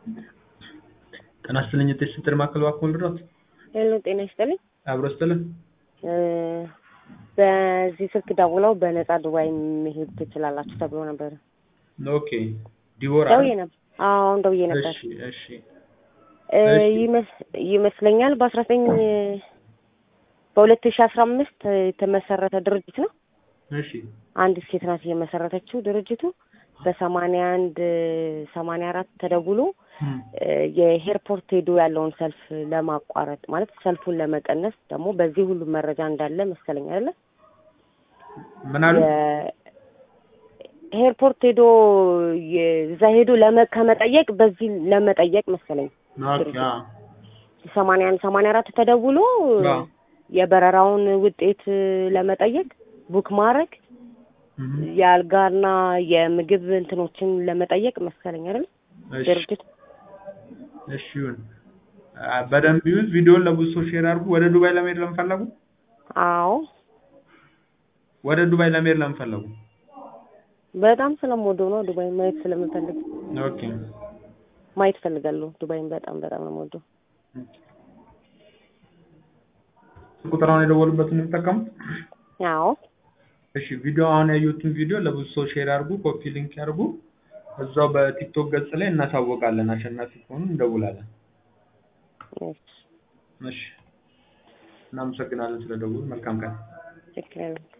ጤና ይስጥልኝ የጤና ሴንተር ማዕከል እባክዎ ልርዳዎት? ሄሎ ጤና ይስጥልኝ። አብሮ ይስጥልን። እ በዚህ ስልክ ደውለው በነፃ ዱባይ መሄድ ትችላላችሁ ተብሎ ነበር። ኦኬ ዲቦራ ደውዬ ነበር። አዎ አሁን ደውዬ ነበር። እሺ እሺ እ እሺ። ይመስ- ይመስለኛል በአስራ ዘጠኝ በሁለት ሺህ አስራ አምስት የተመሰረተ ድርጅት ነው። እሺ አንዲት ሴት ናት የመሰረተችው ድርጅቱ በሰማንያ አንድ ሰማንያ አራት ተደውሎ እም፣ እ የኤርፖርት ሄዶ ያለውን ሰልፍ ለማቋረጥ ማለት ሰልፉን ለመቀነስ ደግሞ በዚህ ሁሉ መረጃ እንዳለ መሰለኝ አይደለ? ምን አሉ? ኤርፖርት ሄዶ የ- እዛ ሄዶ ለመ ከመጠየቅ በዚህ ለመጠየቅ መሰለኝ ኦኬ አዎ ሰማንያ አንድ ሰማንያ አራት ተደውሎ አዎ። የበረራውን ውጤት ለመጠየቅ ቡክ ማድረግ እም፣ የአልጋና የምግብ እንትኖችን ለመጠየቅ መሰለኝ አይደል? እሺ ድርጅት እሺ ይሁን። አ፣ በደንብ ይዩት። ቪዲዮውን ለብዙ ሰው ሼር አድርጉ። ወደ ዱባይ ለመሄድ ለምፈለጉ አዎ ወደ ዱባይ ለመሄድ ለምፈለጉ በጣም ስለምወደው ነው ዱባይ ማየት ስለምፈልግ ኦኬ ማየት ፈልጋለሁ ዱባይን በጣም በጣም ነው የምወደው ቁጥር አሁን የደወሉበትን ነው የሚጠቀሙት? አዎ እሺ ቪዲዮ አሁን ያዩትን ቪዲዮ ለብዙ ሰው ሼር አድርጉ፣ ኮፒ ሊንክ ያድርጉ። እዛው በቲክቶክ ገጽ ላይ እናሳውቃለን። አሸናፊ ከሆኑ እንደውላለን። እሺ እሺ እናመሰግናለን ስለደውሉ። መልካም ቀን። ችግር የለም